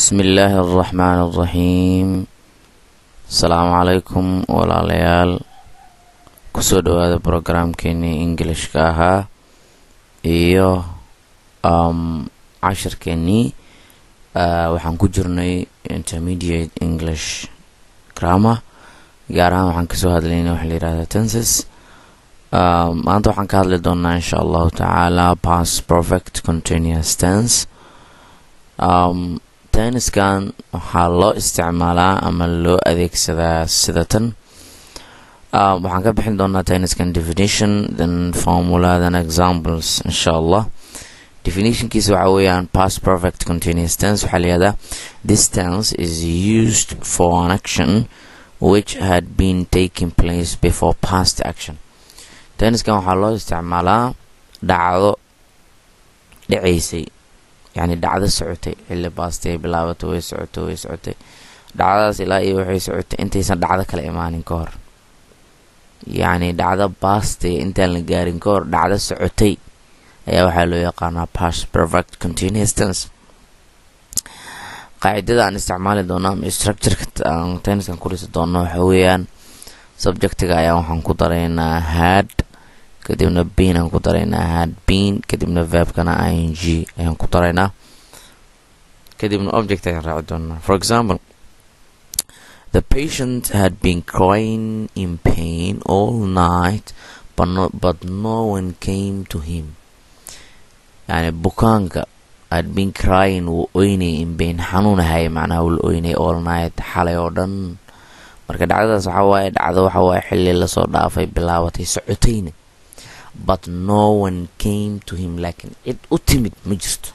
bismi illaahi araxmaan araxiim asalaamu calaykum walaalayaal kusoo dhawaada brograamkeenii ingilishka ahaa iyo cashirkeenii waxaan ku jirnay intermediate english grammar gaar ahaan waxaan kasoo hadlaynay waxa la yihahda tenses maanta waxaan ka hadli doonaa insha allahu tacaala past perfect continuous tense tenniskan waxaa loo isticmaalaa ama loo adeegsadaa sida tan waxaan ka bixin doonaa tenniskan definition then formula then examples insha allah definitionkiisa waxaa weeyaan past perfect continuous tense waxaa layihahdaa this tense is used for an action which had been taking place before past action tenniskan waxaa loo isticmaalaa dhacdo dhaceysay yani dhacdo socotay xilli baastay bilaabatay way socotay way socotay dhacdadaas ilaa iyo waxay socotay intaysan dhacdo kale imaanin ka hor yacni dhacdo baastay intaan la gaarin ka hor dhacdo socotay ayaa waxaa loo yaqaanaa past perfect continuous tense qaacidada aan isticmaali doono ama structureka aan tenniskan ku dhisi doono waxa weeyaan subjectiga ayaa waxaan ku daraynaa had kadibna bean aan ku daraynaa had bean kadibna verbkana i n g ayaan ku daraynaa kadibna object ayaan raaci doonaa for example the patient had been crying in pain all night but no, but no one came to him yani bukaanka had been crying wuu oynay in pain xanuunahay macnaha wuu la oynay all night xalay oo dhan marka dhacdadaas waxaa waaye dhacdo waxa waaye xilli lasoo dhaafay bilaabatay socotayna but no one came to him laakiin cid u timid ma jirto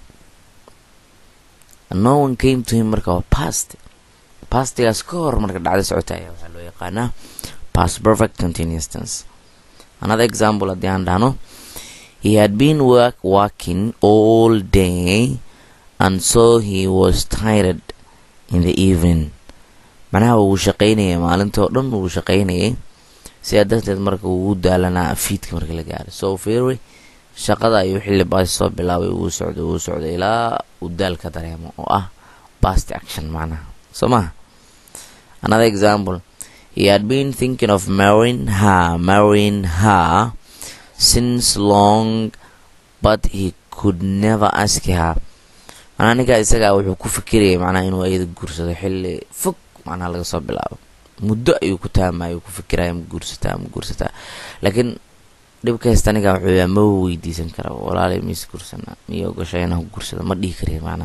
no one came to him marka waa past pastigaas ka hor marka dhacdo socota ayaa waxaa loo yaqaanaa past perfect continuous tense another example haddii aan dhahno he had been work working all day and so he was tired in the evening macnaha wuu shaqaynayay maalintoo dhan wuu shaqaynayay sidaa darteed marka wuu daalanaa fiidka marka la gaaro so fery shaqada ayuu xilli baasi soo bilaabay wuu socday wuu socday ilaa uu daal ka dareemo oo ah past action macnaha soo maha another example he had been thinking of marrying her marrying her since long but he could never ask her macnaha ninkaa isagaa wuxuu ku fikirayay macnaha inuu ayada guursado xilli fog macnaha laga soo bilaabo muddo ayuu ku taamaya ku fikiraya ma guursataa ma guursataa laakiin dhibka haysta aniga wuxuu yaa ma weydiisan kara walaalay mise guursanaa miyo ogashay inaan ku guursado ma dhihi kariya macnaha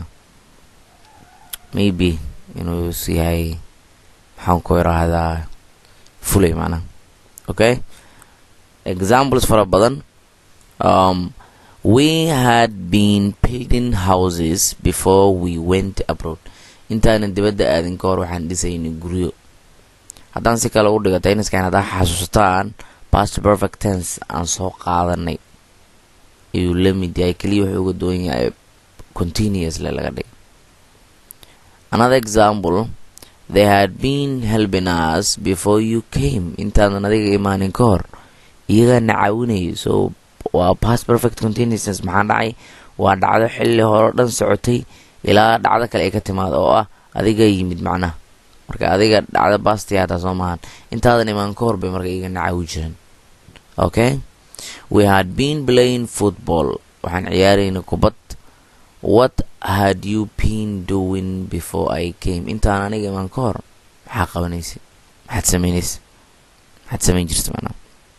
maybe inuu is yahay maxaan ku iraahdaa fulay macnaha okay examples fara badan um, we had been building houses before we went abroad intaanan dibadda aadin ka hor waxaan dhisaynay guryo haddaan si kale u dhigo tayniskan haddaa xasuusataan past perfect tense aan soo qaadanay ayuu la mid yahay keliya wuxuu uga duwan yahay continuously laga dhigay another example they had been helping us before you came intaadan adiga imaanin ka hor iyagaa na caawinayay so waa past perfect continuous tense maxaa dhacay waa dhacdo xilli hore dhan socotay ilaa dhacdo kale ay ka timaado oo ah adiga yimid macnaha marka adiga dhacdo bastiya hataa soo maahan intaadan imaan ka hor bay marka iga nacaawi jiran okay we had been playing football waxaan ciyaarayna kubad what had you been doing before i came intaan aniga imaan ka hor maxaa qabanaysa maxaad sameynaysa maxaad sameyn jirta macnaha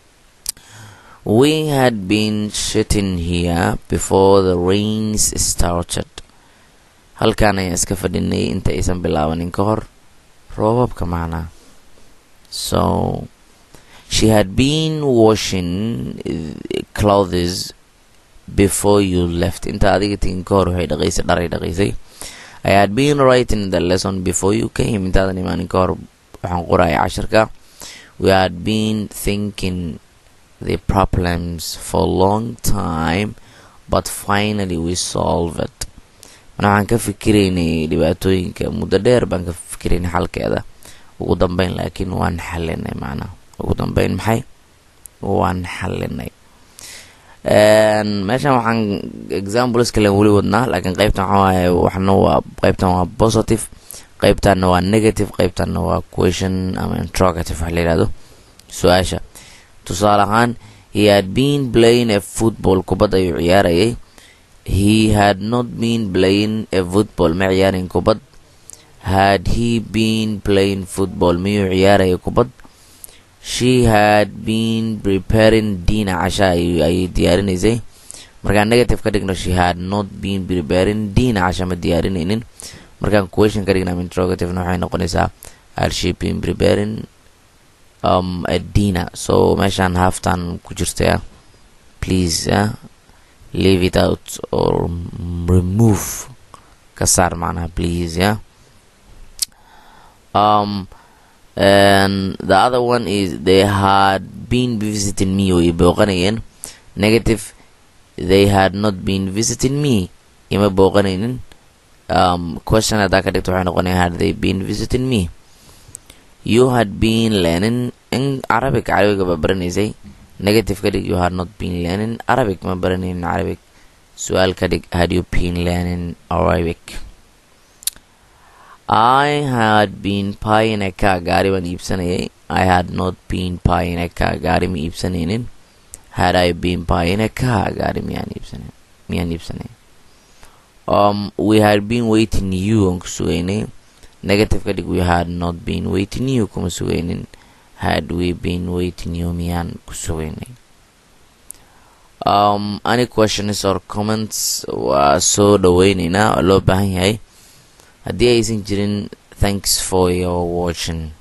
we had been sitting here before the rains started halkaan ayaan iska fadhinay inta aysan bilaabanin ka hor roobabka macnaa so she had been washing clothes before you left inta adiga tegin ka hor waxay dhaqaysay dharay dhaqaysay i had been writing the lesson before you came intaadan imaanin ka hor waxaan qoraya cashirka we had been thinking the problems for a long time but finally we solve it mana waxaan ka fikiraynay dhibaatooyinka muddo dheer baan ka fikiraynay xalkeeda ugu dambeyn laakiin waan xalinay macnaha ugu dambeyn maxay waan xalinay meeshan waxaan examples kalen weli wadnaa laakiin qeybtan waxaa waaye waxna waa qeybtan waa positive qeybtanna waa negative qeybtanna waa question ama interrogative wax la yihahdo su-aasha tusaale ahaan he had been playing a football kubad ayuu ciyaarayay he had not been playing a football ma ciyaarin kubad had he been playing football miyuu ciyaaraya kubad she had been preparing dina casha ayay diyaarinaysay markaan negative ka dhigno she had not been preparing dina casha ma diyaarinaynin markaan question ka dhigna interrogativena waxay noqonaysaa had she been preparing um, a dina so meeshaan halftan ku jirtaya please uh, leave it out or remove ka saar macnaha please yeah um and the other one is they had been visiting me way booqanayeen negative they had not been visiting me ima booqanaynin um question haddaa ka dhigto waxay noqonaya had they been visiting me you had been learning in arabic carabiga ba baranaysay negative ka dhig you had not been learning arabic ma baranaynin arabic su-aal ka dhig had you been learning arabic I had been buying a car gaari baan iibsanayay I had not been buying a car gaari ma iibsanaynin had I been buying a car gaari miyaan iibsanayn miyaan iibsanay um we had been waiting you aan ku sugaynay negative ka dhig we had not been waiting you kuma sugaynin had we been waiting you miyaan ku sugaynay um any questions or comments waa soo dhaweyneynaa oo loo baahan yahay haddii aysan jirin thanks for your watching